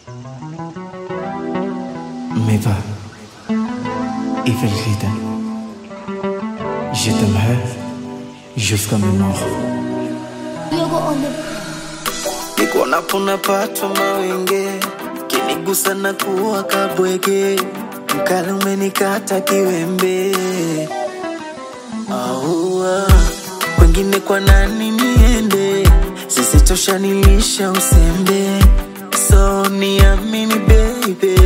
Mais va, Evelrida, je t'aimerai jusqu'à ma mort. Niko napo napatwa mawenge, kinigusa na kuwa kabwege, mkali umenikata kiwembe. Aua, kwengine kwa nani niende? Sisi tosha nilisha usembe, so niamini baby,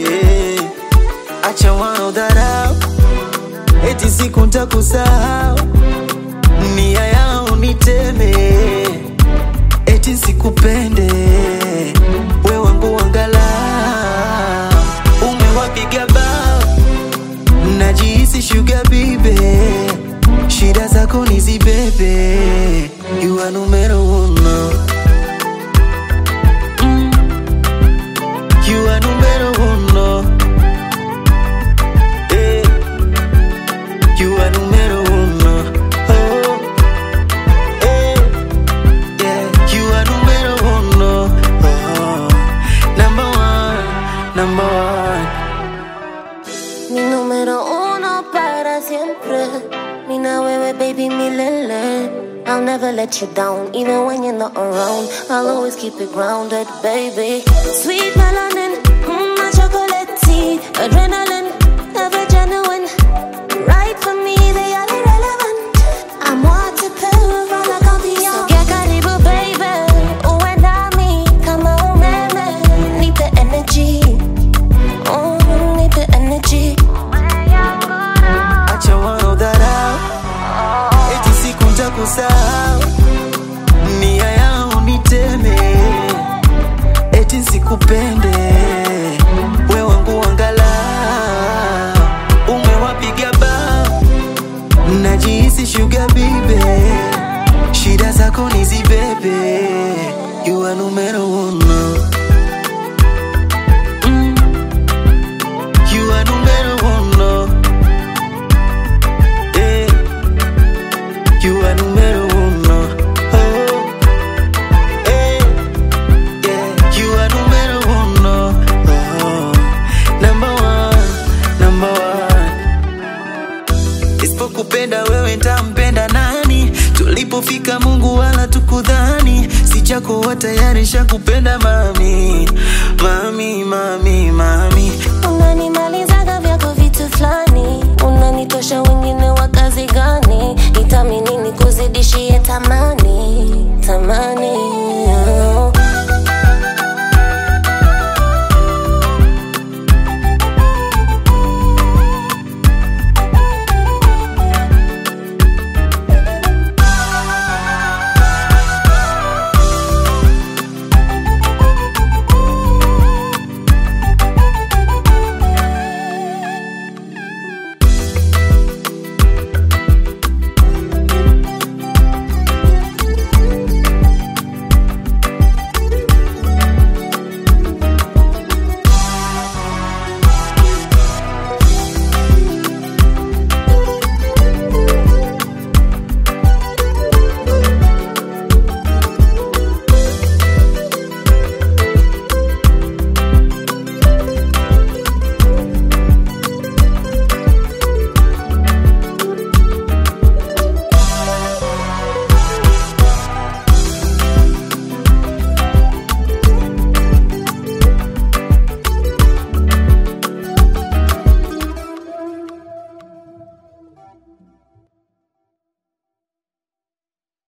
acha wao dharau, eti siku ntakusahau, nia yao niteme eti sikupende we wangu wangala umewapiga bao najihisi shuga bibe shida zako nizibebe you are numero uno Mm. you are numero uno Eh. you are numero uno oh. Eh. Yeah, you are numero uno. Oh, number one, number one. Mi número uno para siempre. Mina wewe baby milele. I'll never let you down, even when you're not around. I'll always keep it grounded, baby. Sweet melanin, mm, my chocolate tea, adrenaline, ever genuine. Right for me, they are irrelevant. I'm waterproof, all I can be So get karibu, baby. Uwe nami kama umeme. Need the energy. Oh, need the energy. Acha wao dharau, eti siku ntakusahau, nia yao niteme, eti sikupende, we wangu wangala, umewapiga bao, najihisi shuga bibe, shida zako nizibebe, you are numero uno. Mm. You are numero uno. Eh. You are numero uno. Oh. Eh. Yeah. You are numero uno. Oh. Number one. Number one. Isipokupenda wewe ntampenda nani? Tulipofika Mungu wala tukudhani, sijakuwa tayari shakupenda mami, mami, mami, mami. unanimalizaga vyako vitu fulani unanitosha wengine wa kazi gani itamini ni kuzidishie tamani tamani